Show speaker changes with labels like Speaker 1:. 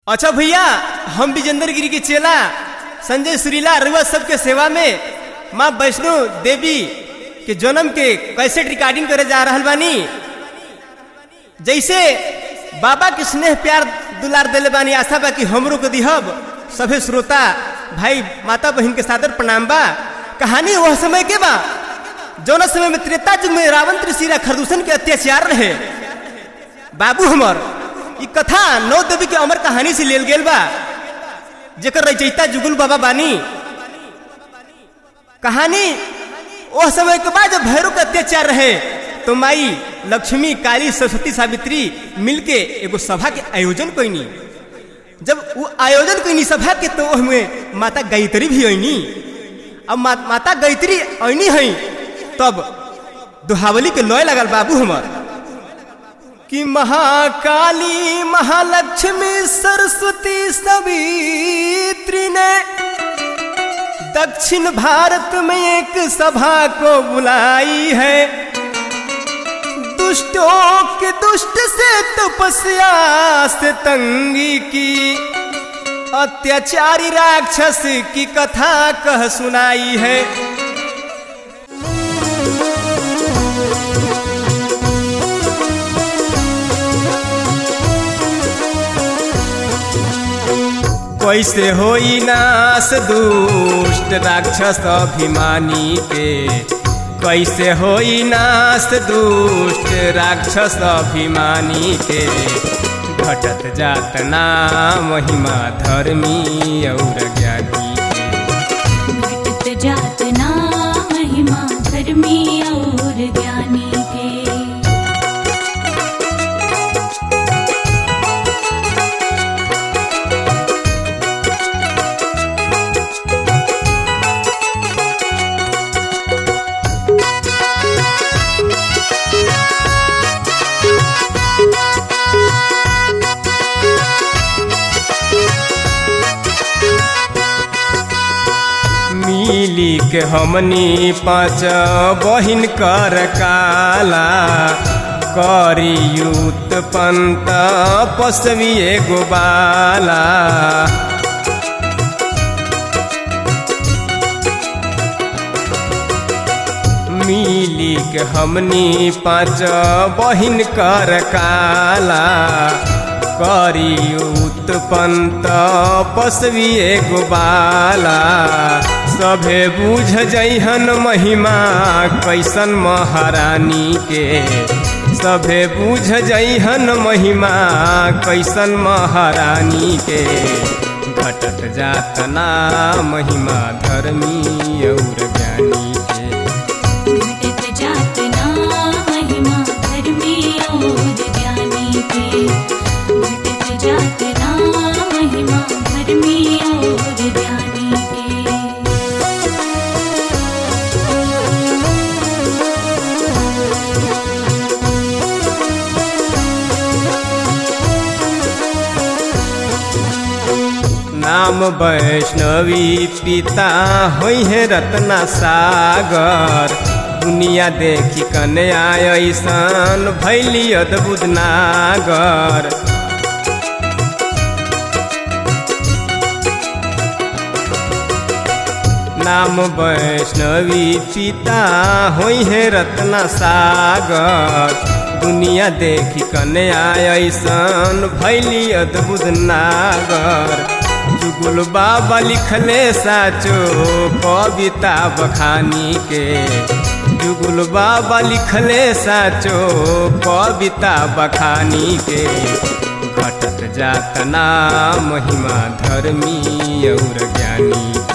Speaker 1: अच्छा भैया हम विजेंद्र गिरी के चेला संजय सुरीला अरुआ सबके सेवा में माँ वैष्णो देवी के जन्म के कैसेट रिकॉर्डिंग करे जा रहल बानी जैसे बाबा के स्नेह प्यार दुलार दिले बानी आशा बा कि हमरो को दिहब सभे श्रोता भाई माता बहन के सादर प्रणाम बा कहानी वह समय के बा जौना समय में त्रेता युग में रावण त्रिशिरा खरदूषण के अत्याचार रहे बाबू हमर ई कथा नौ देवी के अमर कहानी से लेल गेल बा जेकर रचयिता जुगुल बाबा बानी कहानी वह समय के बाद जब भैरव के अत्याचार रहे तो माई लक्ष्मी काली सरस्वती सावित्री मिलके एगो सभा के आयोजन कैनी जब वो आयोजन कैनी सभा के तो उसमें माता गायत्री भी ऐनी अब मा, माता गायत्री ऐनी है तब दुहावली के लय लगल बाबू हमर कि महाकाली महालक्ष्मी सरस्वती सवित्री ने दक्षिण भारत में एक सभा को बुलाई है दुष्टों के दुष्ट से तपस्या से तंगी की अत्याचारी राक्षस की कथा कह सुनाई है कैसे होई नाश दुष्ट राक्षस अभिमानी के कैसे होई नाश दुष्ट राक्षस अभिमानी के घटत जात ना महिमा धर्मी और ज्ञानी
Speaker 2: घटत जात ना महिमा धर्मी और ज्ञानी के
Speaker 1: मिली के हमनी पाँच बहिन कर काला करी युत पंत पसवी एगो बाला मिली के हमनी पाँच बहिन कर काला करी उत्पन्त पसवी एगो बाला सभे बुझ जइहन महिमा कैसन महारानी के सभे बुझ जइहन महिमा कैसन महारानी के घटत जात ना महिमा धर्मी और ज्ञानी के
Speaker 2: घटत जात ना महिमा धर्मी और ज्ञानी के घटत जात ना महिमा धर्मी और ज्ञानी के
Speaker 1: नाम वैष्णवी पिता होइ है रत्ना सागर दुनिया देखी कन्या ऐसन भैली अद्भुत नागर नाम वैष्णवी पिता होइ है रत्ना सागर दुनिया देखी कन्या ऐसन भैली अद्भुत नागर जुगुल बाबा लिखले साचो कविता बखानी के जुगुल बाबा लिखले साचो कविता बखानी के घटत जात ना महिमा धर्मी और ज्ञानी